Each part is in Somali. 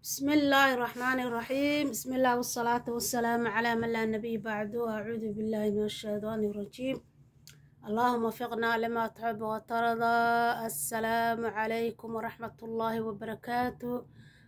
بسم الله الرحمن الرحيم بسم الله والصلاة والسلام على من لا نبي بعده أعوذ بالله من الشيطان الرجيم اللهم وفقنا لما تحب وترضى السلام عليكم ورحمة الله وبركاته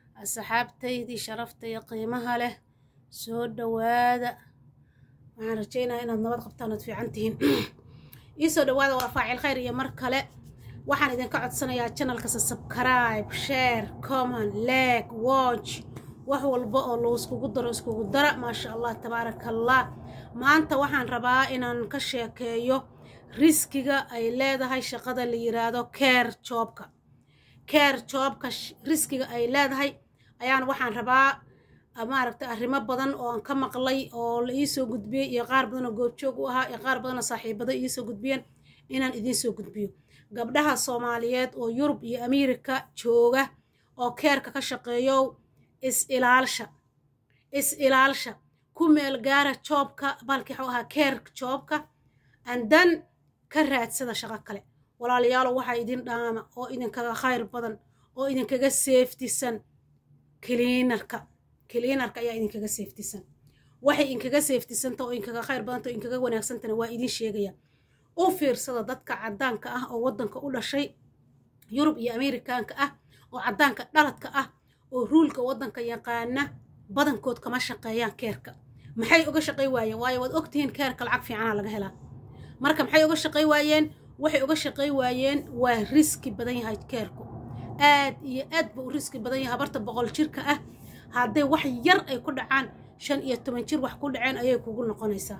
أصحابتيدي شرفتي قيمها له سود دوادا waxaan rajeynaya inaad nabad qabtaan ood fiican tihiin iisoo dhawaada waa faacil khayr iyo mar kale waxaan idinka codsanayaa channelkasa subscribe share comment like watch wax walba oo loo iskugu daro iskugu dara maasha allah tabaaraka allah maanta waxaan rabaa inaan ka sheekeeyo riskiga ay leedahay shaqada la yiraahdo care joobka care joobka riskiga ay leedahay ayaan waxaan rabaa maaragtay arrimo badan oo aan ka maqlay oo la iisoo gudbiyey iyo qaar badan oo goobjoog u ahaa iyo qaar badan oo saaxiibada iisoo gudbiyeen inaan idiin soo gudbiyo gabdhaha soomaaliyeed oo yurub iyo ameerika jooga oo keerka ka shaqeeyo is-ilaalsha is-ilaalsha ku meel gaara joobka balkii waxuu ahaa keerka joobka andan ka raadsada shaqo kale walaalayaalo waxaa idin dhaama oo idinkaga khayr badan oo idinkaga seeftisan kiliinarka kiliinarka ayaa idinkaga seeftisan waxay inkaga seeftisanta oo inkaga khayr badanta oo inkaga wanaagsantana waa idin sheegaya u fiirsada dadka caddaanka ah oo waddanka u dhashay yurub iyo ameerikaanka ah oo caddaanka dhaladka ah oo ruulka waddanka yaqaana badankood kama shaqeeyaan keerka maxay uga shaqay waayeen waayo waad ogtihiin keerka lacag fiicanaa laga helaa marka maxay uga shaqay waayeen waxay uga shaqay waayeen waa riski badan yahay keerku aad iyo aad ba u riski badan yahay habarta boqol jirka ah hadday wax yar ay ku dhacaan shan iyo toban jir wax ku dhaceen ayay kugu noqonaysaa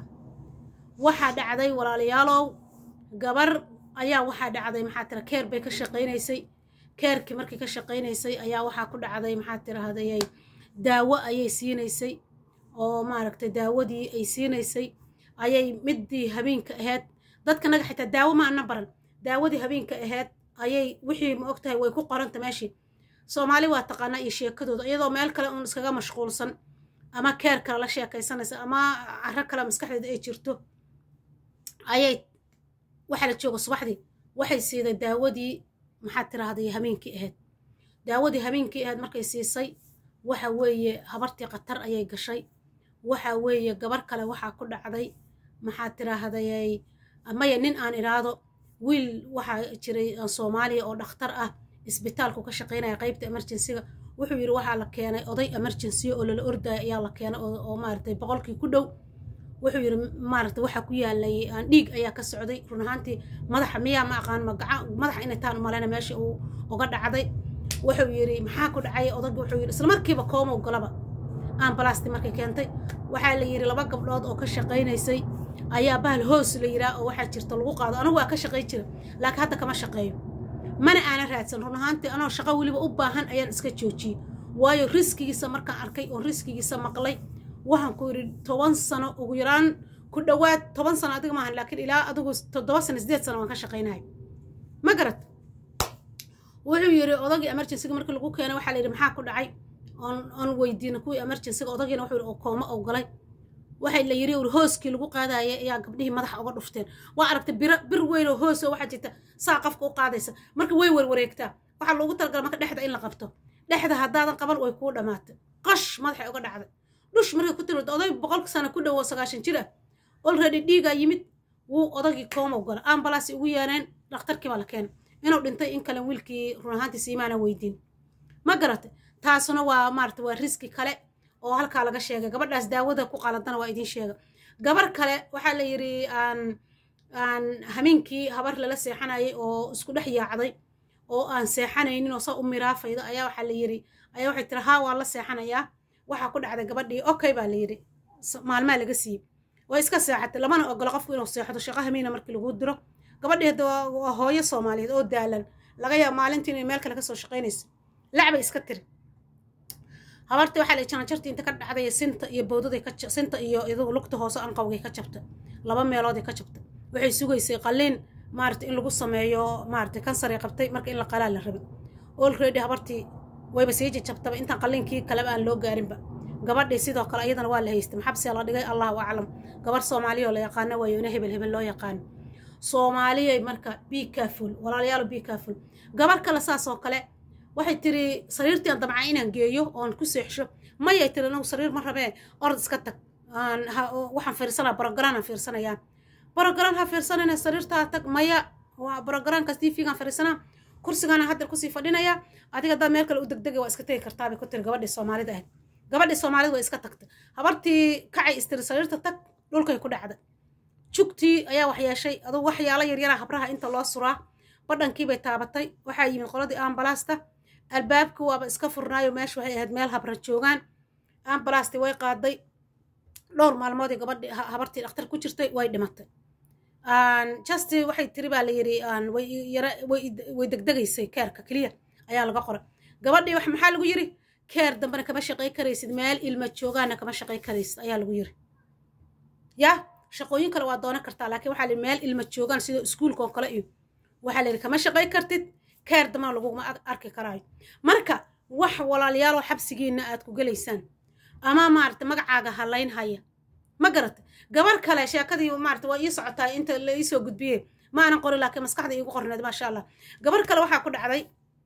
waxaa dhacday walaalayaalow gabar ayaa waxaa dhacday maxaa tira keer bay ka shaqaynaysay keerkii markii ka shaqaynaysay ayaa waxaa ku dhacday maxaa tirahdayay daawo ayay siinaysay oo maaragtay daawadii ay siinaysay ayay midii habeenka ahayd dadka naga xitaa daawo ma ana baran daawadii habeenka ahayd ayay wixii ma ogtahay way ku qoranta meeshii soomaali waa taqaanaa iyo sheekadooda iyadoo meel kale uun iskaga mashquulsan ama keer kale la sheekaysanaysa ama caro kale maskaxdeeda ay jirto ayay waxaa la jooga subaxdii waxay siiday daawadii maxaad tiraahday habeenkii ahayd daawadii habeenkii ahayd markay siisay waxa weeye habartii khatar ayay gashay waxa weeye gabar kale waxaa ku dhacday maxaad tiraahday maya nin aan idhaahdo wiil waxaa jiray soomaaliya oo dhakhtar ah isbitaalku ka shaqaynaya qaybta emergencyga wuxuu yidhi waxaa la keenay oday emergency oo lala ordaya ayaa la keenay oo maaragtay boqolkii ku dhow wuxuu yidhi maaragtay waxaa ku yaalay aan dhiig ayaa ka socday run ahaantii madaxa miyaa ma aqaan magaca madaxa inay taan umaleyna meesha uu uga dhacday wuxuu yidhi maxaa ku dhacay odagii wuxuu yidhi isla markiiba koomow galaba ambalasti markay keentay waxaa la yidhi laba gabdhood oo ka shaqaynaysay ayaa bahal hoos la yidhaa oo waxaa jirta lagu qaado anigu waa ka shaqay jira laakiin hadda kama shaqeeyo mana aanan raadsan run ahaantii anoo shaqo weliba u baahan ayaan iska joojiyey waayo riskigiisa markaan arkay oo riskigiisa maqlay waxaan ku yidhi toban sano ugu yaraan ku dhowaad toban sano adiga maahan laakiin ilaa adigu toddoba sano sideed sano waan ka shaqaynahay ma garat wuxuu yidhi odagii emergencyga markii lagu keenay waxaa la yidhi maxaa ku dhacay oon oon weydiina kuwii emergencyga odagiina wuxuu yidhi oo koomo oo galay waxay la yidhi hooskii lagu qaadaya ayaa gabdhihii madaxa uga dhufteen waa aragtay bir bir weyn oo hoos oo waxaa jirta saa qafka u qaadaysa marka way warwareegtaa waxaa loogu talagala marka dhexda in la qabto dhexda haddaadan qaban way kuu dhammaatay qash madaxay uga dhacday dhush markay ku timirta oday boqolka sano ku dhowo sagaashan jir ah olready dhiigaa yimid wuu odagii koomow gala ambalaasi ugu yeereen dhakhtarkii baa la keenay inuu dhintay in kale wiilkii run ahaantii siimaana weydiin ma garatay taasuna waa maarata waa riski kale oo halkaa laga sheegay gabadhaas daawada ku qaladana waa idiin sheega gabar kale waxaa la yidhi aan aan hameenkii habar lala seexanayay oo isku dhex yaacday oo aan seexanaynin oo saa u miraafayda ayaa waxaa la yidhi ayaa waxay tiri haa waa la seexanayaa waxaa ku dhacday gabadhii okay baa la yidhi maalmaa laga siiyey way iska seexatay lamana ogolo qofku inuu seexdo shaqo hamiina markii lagu diro gabadhii hadda waa hooyo soomaaliyeed oo daalan laga yaaba maalintii inay meel kale kasoo shaqaynaysa lacbay iska tiri habartii waxaa la janajartii inta ka dhacday sinta iyo bowdaday ka sinta iyo iyadugu lugta hoose anqawgay ka jabtay laba meelooday ka jabtay waxay sugaysay qalliin maarata in lagu sameeyo maarata kansaray qabtay marka in la qalaa la rabay already habartii wayba sii jajabtaba intaan qalliinkii kaleba aan loo gaarinba gabadhii sidoo kale iyadana waa la haystay maxabsiya la dhigay allahu aclam gabar soomaaliya oo la yaqaano waayo ina hebel hebel loo yaqaano soomaaliyay marka be careful walaalayaal be careful gabar kale saas oo kale waxay tiri sariirtiian damca inaan geeyo oon ku seexsho mayay tiri anagu sariir ma rabee orod iska tag waxaan fiirsanaa brogram aan fiirsanayaan brogram ha fiirsanayna sariirtaa tag maya waa brogramkaas tv-gaan fiirsanaa kursigaana hadda kusii fadhinaya adiga haddaad meel kale u degdegay waa iska tegi kartaa bay ku tiri gabadhii soomaalida ahayd gabadhii soomaalida waa iska tagtay habartii kacay istiri sariirta tag dhulkay ku dhacday jugtii ayaa wax yeeshay adugu waxyaalo yaryara habraha inta loo suraa badhankiibay taabatay waxaa yimid qoladii ambalaasta albaabka waaba iska furnaayo meesha waxay ahayd meel habra joogaan ambalasti way qaaday dhowr maalmoodii gabadhi habartii dhakhtar ku jirtay way dhimatay just waxay tiri baa la yidhi way degdegaysay keerka keliya ayaa laga qoray gabadhii wax maxaa lagu yidhi keer dambena kama shaqay karaysid meel ilma joogaana kama shaqay karaysid ayaa lagu yidhi ya shaqooyin kale waa doonan kartaa laakiin waxaa la meel ilma joogaan sida iskuulka oo kale iyo waxaa la yidhi kama shaqay kartid keer dambena laguma arki karaayo marka wax walaalyaalo xabsigiina aad ku gelaysaan ama maarata magacaaga halayn haya ma garata gabar kale sheekadii maarata waa ii socotaa inta la iisoo gudbiye ma aanan qorin laakiin maskaxda iigu qorneed maasha allah gabar kale waxaa ku dhacday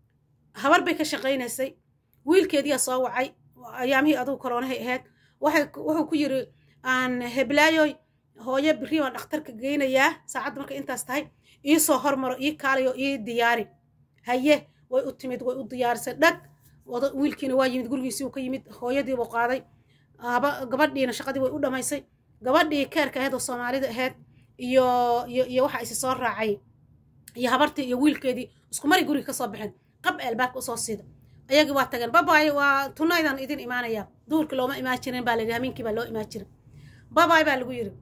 habar bay ka shaqaynaysay wiilkeediyaa soo wacay ayaamihii adugu koroonahay ahayd wuxuu ku yiri aan heblaayoy hooyo biri baan dhakhtarka geynayaa saacadda markay intaas tahay ii soo hormaro ii kaalayo ii diyaari haye way u timid way u diyaarisay dhag wiilkiina waa yimid gurigiisii uu ka yimid hooyadiibuu qaaday gabadhiina shaqadii way u dhammaysay gabadhii keerka ahayd oo soomaalida ahayd iyo iyo iyo waxa isi soo raacay iyo habartii iyo wiilkeedii isku mari guriga ka soo baxeen qab albaabka usoo siida ayagii waa tageen babaay waa tunaydan idin imaanaya duurkii looma imaan jirin baa layidhi hameenkii baa loo imaan jirin babaay baa lagu yidhi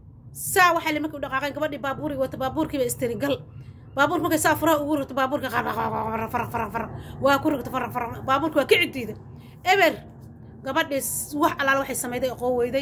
saa waxaa li markii u dhaqaaqeen gabadhii baabuurig wata baabuurkiiba istiri gal baabuurka markay saa furaha ugu rogto baabuurka faraq faraq faraq waa ku rogto faraq faraq baabuurka waa ka cidiida eber gabadhii wax alaal waxay samayday aqoon weyday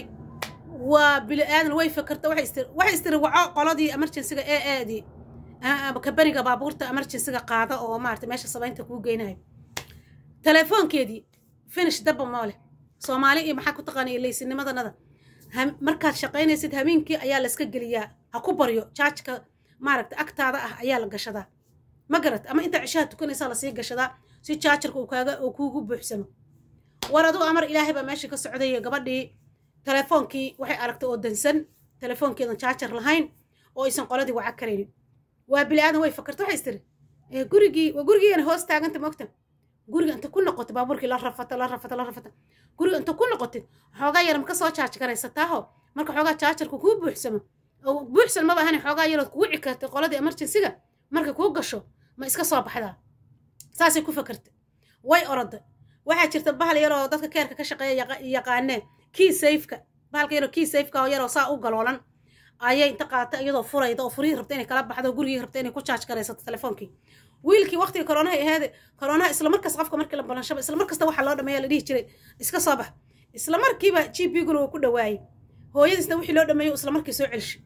waa bili aadan way fakarta waxay istiri waxay istiri waco qoladii emergencyga ee aadii kabaniga baabuurta emergencyga qaada oo maarata meesha samaynta kuu geynayo telefoonkeedii finish dabba moo leh soomaali iyo maxaa ku taqaanaya leysinimadanada markaad shaqaynaysid habeenkii ayaa layska geliyaa ha ku baryo jaajka maaragta agtaada ah ayaa la gashadaa ma garat ama intaa cishaha tukanaysaa lasii gashadaa si jaajarka uu kaaga uu kuugu buuxsamo war adugu amar ilaahay baa meesha ka socdaya gabadhii telefoonkii waxay aragtay oo dansan telefoonkeedan jaajar lahayn oo aysan qoladii waca karaynin waa bili aadan way fakarta waxay istiri gurigii waa gurigiina hoos taaganta mogta guriga inta ku noqotay baabuurkii la rafata la rafata la rafata guriga inta ku noqotid xoogaa yar ma ka soo jaaj garaysataaho marka xoogaa jaajarka kuu buuxsamo buuxsan maba ahan xoogaa yarood kugu cikartay qoladii emergencyga markay kuu gasho ma iska soo baxdaa saasay ku fakartay way oroday waxaa jirta bahal yaroo dadka keerka ka shaqeeya yaqaanee kii sayfka bahalka yaroo kii sayfka oo yaroo saa u galoolan ayay inta qaatay iyadoo furayda oo furihii rabta inay kala baxdo gurigii rabta inay ku jaaj garaysato telefoonkii wiilkii waqtiga koroonaha aheede koroonaha isla markas qofka markii la balanshaba isla markasta waxaa loo dhameeya la dhihi jiray iska soo bax isla markiiba g p guna uu ku dhawaayey hooyadiisna wixii loo dhameeyo isla markii soo celshay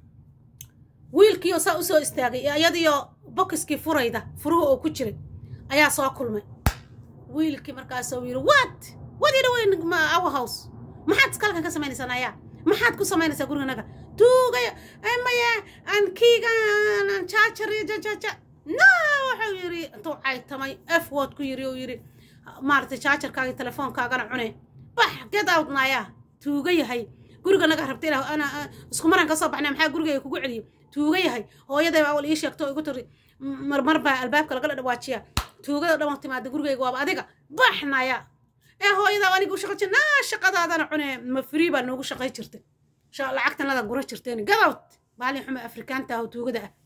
wiilkiioo saa usoo istaagay iyadiyo bokiskii furayda furuhu oo ku jiray ayaa soo kulmay wiilkii markaasuu yidhi what what you doing our house maxaad iskalkan ka samaynaysaa nayaa maxaad ku samaynaysaa guriganaga tuugaya maya aan kiiga aan jaajar iyo jajaja no wuxuu yidhi intuu caytamay f word ku yidhi uu yidhi maaragtay jaajarkaaga telefoonkaagana cune bax get out nayaa tuuga yahay guriganaga rabta inaa ana isku maraan ka soo baxnay maxaa gurigayga kugu celiyo tuuga yahay hooyaday baa awal ii sheegto oo igu tiri marmar baa albaabka lagala dhawaajiya tuugada dhan oo timaada gurigayga waaba adiga baxnaya ee hooyadaa anigu shaqo jir naa shaqadaadana cune ma free baa noogu shaqay jirtay lacagtanada gura jirteen gadowt maalin xume afrikaanta ah oo tuugada ah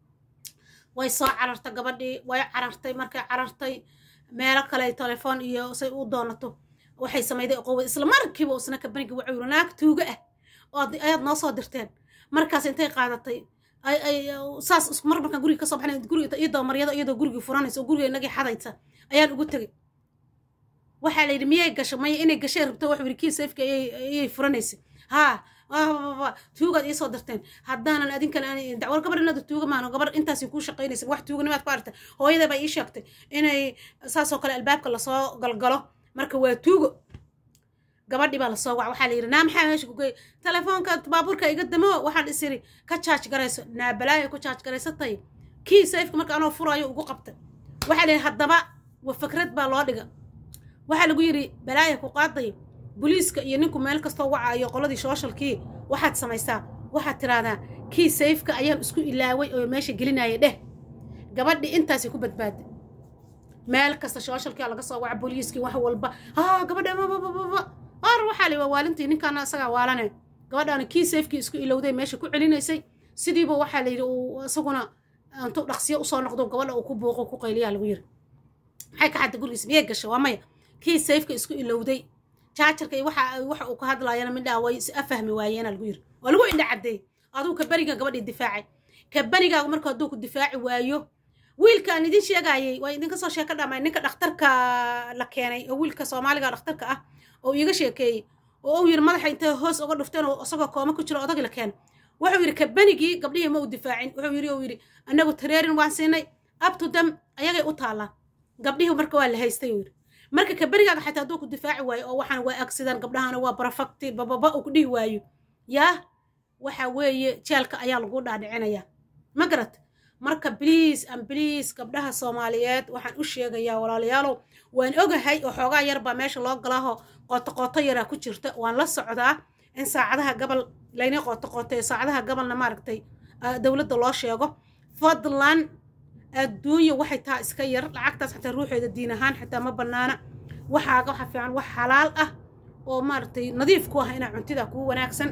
way soo carartay gabadhii way carartay markay carartay meelo kale telefoon iyo say u doonato waxay samayday qowa isla markiiba isna kabaniga wuxuu yiri naag tuuga ah oo ayaad noo soo dirteen markaas intay qaadatay ay ay saas isku mar markaan guriga ka soo baxnay guriga iyadoo maryada iyadoo gurigii furanaysa oo guriga inagii xadaysa ayaan ugu tegay waxaa la yidhi miyay gasho maya inay gashay rabto wuxuu yidhi kii sayfka ayay furanaysa haa tuugaad iisoo dirteen haddaanan adinkan dacwar gabar inaad tuuga maano gabar intaasi kuu shaqaynaysa wax tuuganimaad ku aragtay hooyada baa ii sheegtay inay saasoo kale albaabka lasoo galgalo marka waa tuugo gabadhii baa lasoo wac waxaa la yidhi naa maxaa meesha ku geey telefoonka baabuurka iga damo waxaan is iri ka jaaj garayso naa balaayo ku jaaj garaysatay kii sayfka marka anoo furaayo ugu qabtay waxaa la yidhi haddaba wa fikrad baa loo dhiga waxaa lagu yidhi balaaya ku qaaday boliiska iyo ninku meel kastoo wacaayo qoladii sooshalkii waxaad samaysaa waxaad tiraahdaa kii sayfka ayaan isku ilaaway oo meesha gelinaya dheh gabadhii intaasay ku badbaaday meel kasta sooshalkia laga soo waca booliiskii wax walba haa gabadha babababa ar waxaa la waalintii ninkaana isagaa waalane gabadhaana kii sayfkii isku ilowday meesha ku celinaysay sidiiba waxaa la yidhi uu isaguna intuu dhaqsiyo usoo noqdo gabadha uu ku buuqo ku qayliyaa lagu yiri maxay ka xadda gurigiisa miyay gashay waa maya kii sayfka isku ilowday jaajarka iyo waxa waxa uu ka hadlaayana midhaa way is afahmi waayeena lagu yiri waa lagu indha caddeey aduu kaberiga gabadhii difaacay kaberigaagu marka hadduu ku difaaci waayo wiilkaan idin sheegaayay waa idinka soo sheeka dhamay ninka dhakhtarka la keenay oo wiilka soomaaliga dhakhtarka ah oo iiga sheekeeyey oo uu yiri madaxa intay hoos uga dhufteen oo isagoo kooma ku jiro odagii la keenay wuxuu yidhi kabanigii gabdhihii ma u difaacin wuxuu yidhi uu yidhi annagu tareerin waan siinay abtu dam ayagay u taallaan gabdhihii marka waa la haystay uu yidhi marka kabanigaaga xataa hadduu ku difaaci waayo oo waxaan waa agsidaan gabdhahana waa barafakti bababa uu ku dhihi waayo yaa waxa weeye jeelka ayaa lagu dhaadhicinayaa ma garat marka bliis an bliis gabdhaha soomaaliyeed waxaan u sheegayaa walaalayaalow waan ogahay oo xoogaa yar baa meesha loo galaaho qooto qooto yaraa ku jirta waan la socdaa in saacadaha gabal layna qooto qooteeyo saacadaha gabalna maaragtay dowladda loo sheego fadlan adduunya waxay taa iska yar lacagtaas xataa ruuxeeda diin ahaan xataa ma bannaana waxaaga waxa fiican wax xalaal ah oo maaragtay nadiif ku ah inaa cuntida kuu wanaagsan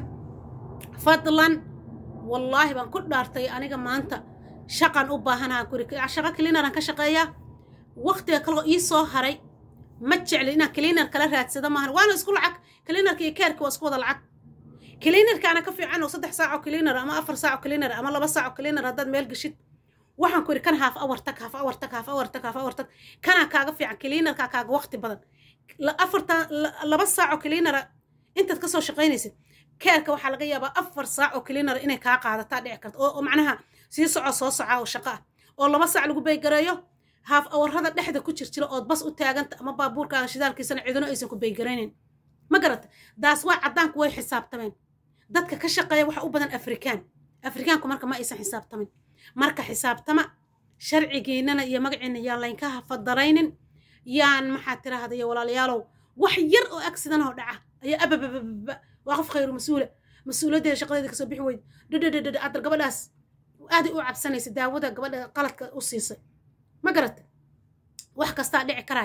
fadlan wallaahi baan ku dhaartay aniga maanta shaqan u baahanaha kuri shaqo cleaneran ka shaqeeyaa waqtiga kaloo ii soo haray ma jecli inaan cleaner kala raadsado maahan waana isku lacag cleanerka iyo keerka waa isku wada lacag cleanerkaana ka fiican oo saddex saaco cleaner ama afar saaco cleaner ama laba saaco cleaner haddaad meel geshid waxaan ku yidhi kan haaf awar tag haaf awar tag haaf awar tag haaf awar tag kanaa kaaga fiican cleanerkaa kaaga waqti badan afarta laba saaco cleanera intaad ka soo shaqaynaysid keerka waxaa laga yaabaa afar saac oo cleaner inay kaa qaadataa dhici karto oo macnaha sii soco soo soca oo shaqo ah oo laba saac lagu baygareeyo haaf awarrada dhexda ku jirjira ood bas u taaganta ama baabuurkaaga shidaalkiisana cidino aysan ku baygaraynin ma garata daas waa caddaanku way xisaabtameen dadka ka shaqeeya waxa u badan afrikaan afrikaanku marka ma aysan xisaabtamin marka xisaabtama sharcigiinana iyo magaciina yaan laynka hafadaraynin yaan maxaa tiraahda iyo walaalayaalow wax yar oo accident oo dhaca ayaa ababababa waa qof khayru mas-uula mas-uuliyaddeeda shaqadeeda kasoo bixi weyda dhadhadhadhad adar gabadhaas aaday u cabsanaysa daawada gabadha qaladka u siisay ma garata wax kastaa dhici karaay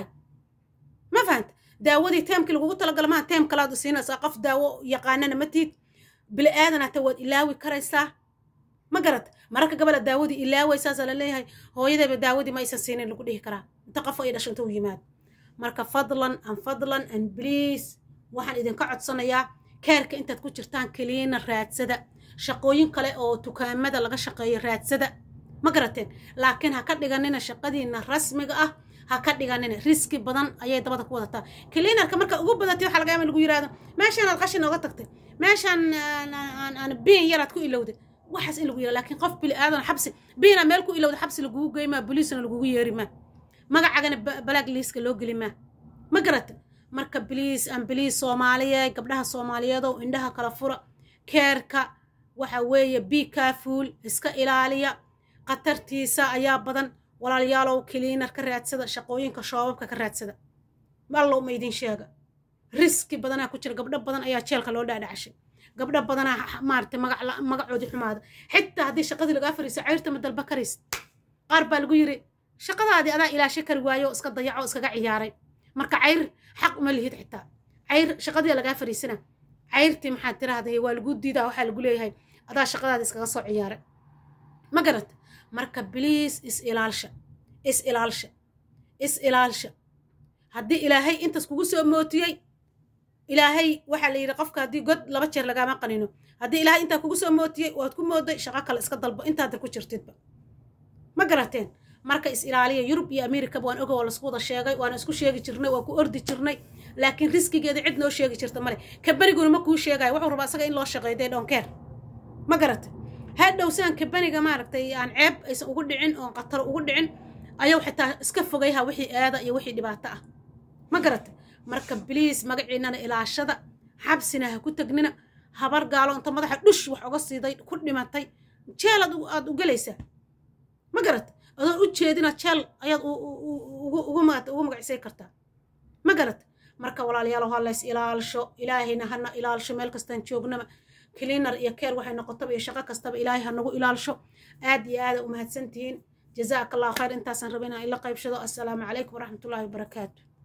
ma fahanta daawadii teemkii lagugu talagala maa teem kalaad u siinaysaa qof daawo yaqaanana ma tiid bili aadan hata waad ilaawi karaysaa ma garata mararka gabadha daawadii ilaawaysaasa la leeyahay hooyadayba daawadii ma aysan siinin lagu dhihi karaa inta qof ay dhasho inta u yimaado marka fadlan an fadlan an bliis waxaan idinka codsanayaa keerka intaad ku jirtaan keliina raadsada shaqooyin kale oo dukaamada laga shaqeeyo raadsada ma garateen laakiin ha ka dhiganina shaqadiina rasmiga ah ha ka dhiganina riski badan ayay dabada ku wadataa kiliinarka marka ugu badatay waxaa laga yaaba lagu yidhahdo meeshaan aad qashin ooga tagtay meeshaan aan biin yaraad ku ilowday waxaas in lagu yidhahdo laakiin qof bili aadan xabsi biina meel ku ilowda xabsi lagugu geymaa boliisna lagugu yeeri maa magacagana balaag liiska loo geli maa ma garata marka biliis aan biliis soomaaliyeed gabdhaha soomaaliyeedow indhaha kala fura keerka waxa weeye bii kaafuul iska ilaaliya khatartiisa ayaa badan walaalayaalow kiliinar ka raadsada shaqooyinka shoobabka ka raadsada allow ma idin sheega riski badanaa ku jira gabdho badan ayaa jeelka loo dhaadhacashay gabdho badanaa maaragtay magacoodii xumaada xitaa haddii shaqadii lagaa fariiso cayrta ma dalba karaysid qaar baa lagu yiri shaqadaadii adaa ilaashay kari waayo iska dayaco iskaga ciyaaray marka cayr xaq uma lihid xitaa cayr shaqadii lagaa fariisana cayrtii maxaad tiraahday waa lagu diidaa waxaa lagu leeyahay adaa shaqadaada iskaga soo ciyaaray ma garata marka bliis is ilaalsha is ilaalsha is ilaalsha haddii ilaahay intaas kugu soo mootiyey ilaahay waxaa la yidhi qofka haddii god laba jeer lagaama qanino haddii ilaahay intaa kugu soo mootiyey waad ku mooday shaqo kale iska dalbo intaadar ku jirtidba ma garateen marka is ilaaliya yurub iyo amerikaba waan oga waa laisku wada sheegay waana isku sheegi jirnay waa ku ordi jirnay laakiin riskigeeda cid noo sheegi jirta male ka beriguna ma kuu sheegayo wuxuu rabaa isaga in loo shaqeeyo dee dhonkeer ma garata hadhow sidan kabaniga maaragtay aan ceeb aysan ugu dhicin oon khatar ugu dhicin ayuu xitaa iska fogayha wixii aada iyo wixii dhibaato ah ma garata marka bliis magaciinana ilaashada xabsina ha ku tegnina habar gaalo inta madaxa dhush wax oga siiday ku dhimatay jeel aad u gelaysaa ma garata adoon u jeedina jeel ayaad ugu magacisay kartaa ma garat marka walaalayaal ha lays ilaalsho ilaahayna hana ilaalsho meel kastaan joognaba cleaner iyo keer waxay noqotaba iyo shaqo kastaba ilaahay ha nagu ilaalsho aad iyo aada u mahadsantihiin jazaaka allahu khayr intaasaan raba inaan ila qaybshado assalaamu calaykum waraxmatullaahi wabarakaatu